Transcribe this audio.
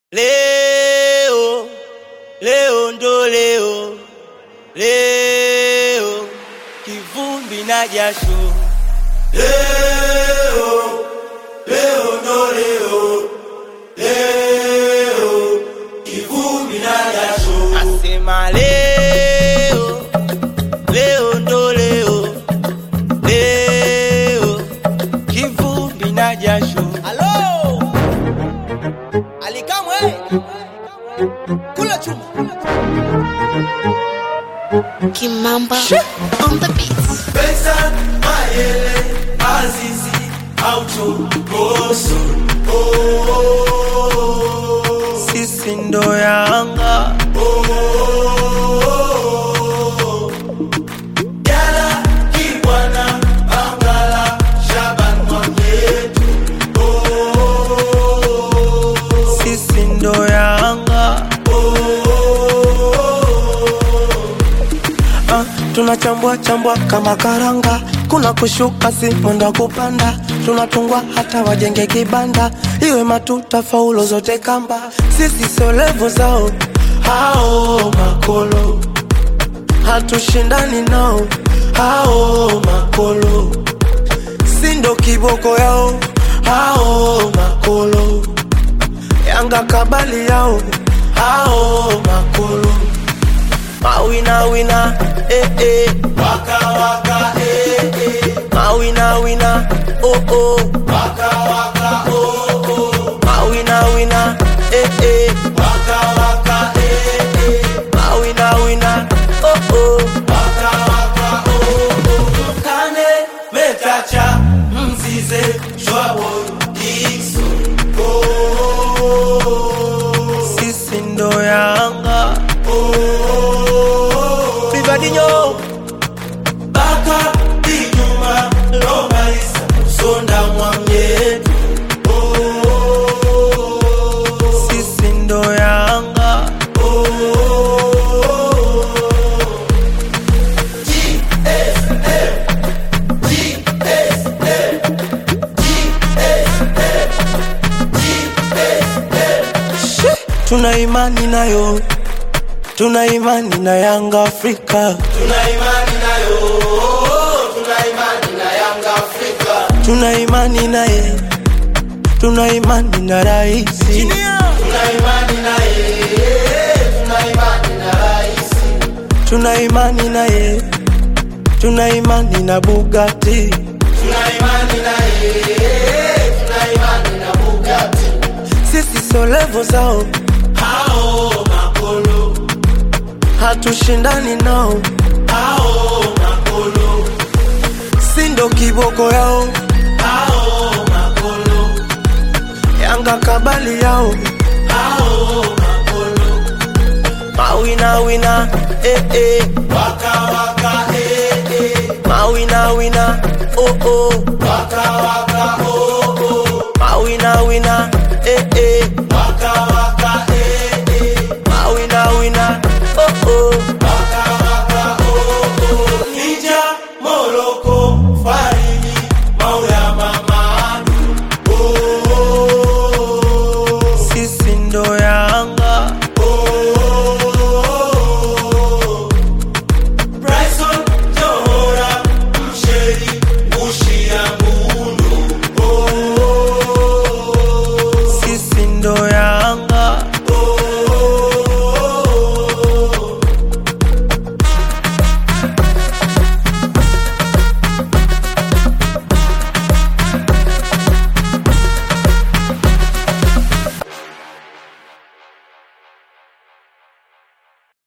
Leo, leo ndo leo, leo kivumbi na jasho. Leo, leo ndo leo, leo kivumbi na jasho. Nasema leo, leo ndo leo, leo kivumbi na jasho. Halo! Alikamwe! Kula chuma. Kimamba on the beats. Pesa, Mayele, Azizi, Aucho, Boso. Oh, sisi ndo Yanga. Oh, Jala, Kibwana, Bangala, Shaban Mwamyetu. Oh, sisi ndo Yanga. Ah, tunachambua chambua kama karanga, kuna kushuka si mwendo wa kupanda, tunatungwa hata wajenge kibanda, iwe matuta faulo zote kamba, sisi sio levo zao hao makolo, hatushindani nao hao makolo, si ndo kiboko yao hao makolo, Yanga kabali yao hao makolo Mawina wina, eh eh. Waka waka, eh eh. Mawina wina, oh oh. Waka waka, oh oh. Mawina wina, eh eh. Waka waka, eh eh. Mawina wina, oh oh. Waka waka, oh oh. Kane, Metacha, Mzize, Shwabo, Dixon. Oh, Sisi ndo Yanga. oh. Vivadinho, Baka, Dijuma, Lomalisa, Sonda Mwamyetu. Oh, sisi ndo Yanga. Shi, Tuna imani nayo, tuna imani na Yanga Afrika, tuna imani nayo, tuna imani na Yanga Afrika. tuna imani naye, tuna imani na raisi, Tuna imani naye, tuna imani na rais. tuna imani naye, tuna imani na Bugatti. Tuna imani naye, tuna imani na Bugatti. Sisi sio levo zao, Hao makolo, hatushindani nao, hao makolo, si ndo kiboko yao, hao makolo, Yanga kabali yao, hao makolo. mawina wina, eh eh, Waka waka, eh eh. mawina wina, oh oh, Waka waka, oh oh. mawina wina, eh eh, Waka